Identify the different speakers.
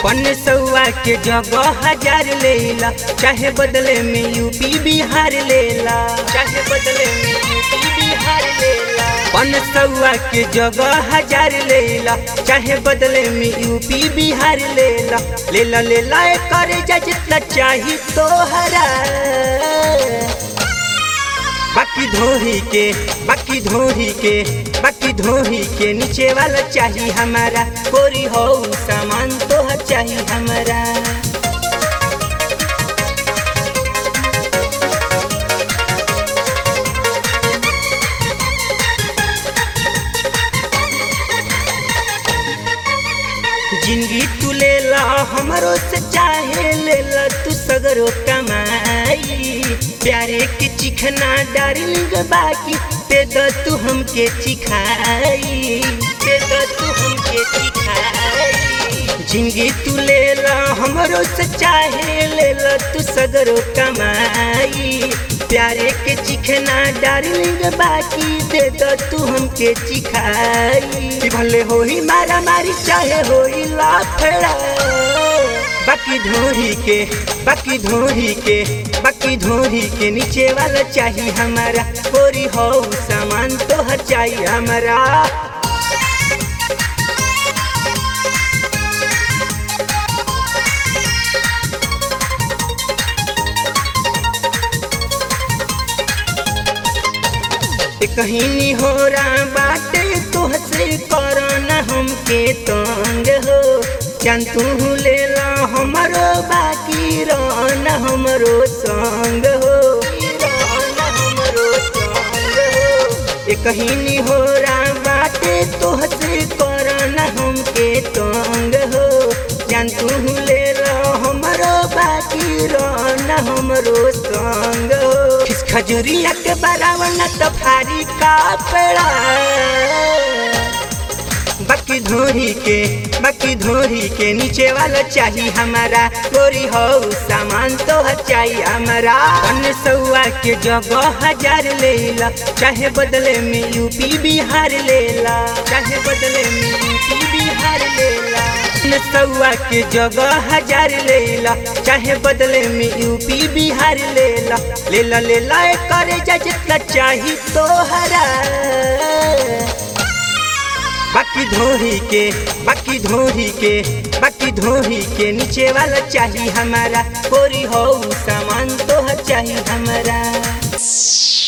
Speaker 1: पन सौआ के जगह हजार लेला चाहे बदले में यूपी बिहार लेला चाहे बदले में यूपी बिहार लेला पन सौआ के जगह हजार लेला चाहे बदले में यूपी बिहार लेला लेला लेला करे जा जितना चाही तोहरा बाकी धोही के बाकी धोही के बाकी धोही के नीचे वाला चाहिए हमारा कोरी हो सामान तो चाहिए हमारा जिंदगी तू लेला हमरो से चाहे लेला तू सगरो कमाई प्यारे के चिखना डार्लिंग बाकी दे दो तू हमके चिखाई दे दो तू हमके चिखाई जिंदगी तू लेला हमरो से चाहे लेला तू सगरो कमाई प्यारे के चिखना डार्लिंग बाकी दे दो तू हमके चिखाई भले होई मारा मारी चाहे होई लाफड़ा बाकी धोही के बाकी धोही के बाकी धोही के नीचे वाला चाहिए हमारा कोरी हो सामान तो हर चाहिए हमारा कहीं हो रहा बाटे तुहसे करना हमके तंग हो जान तू ले ला हमारो बाकी रहना हमरो संग हो रहना हमरो संग हो कहीं हो रहा बाटे तुहसे करना हमके तंग हो जान तू ले ला हमारो बाकी रहना हमरो संग हो खजूरिया के बरावन तो भारी कापड़ा बाकी धोरी के बाकी धोरी के नीचे वाला चाहिए हमारा गोरी हो सामान तो चाहिए हमारा पन सौआ के जगह हजार लेला चाहे बदले में यूपी बिहार लेला चाहे बदले में यूपी बिहार लेला सौआ के जगह हजार लेला चाहे बदले में यूपी बिहार लेला लेला लेला करे जा जितना चाही तोहरा बाकी धोही के बाकी धोही के बाकी धोही के नीचे वाला चाहिए हमारा कोरी हो सामान तो चाहिए हमारा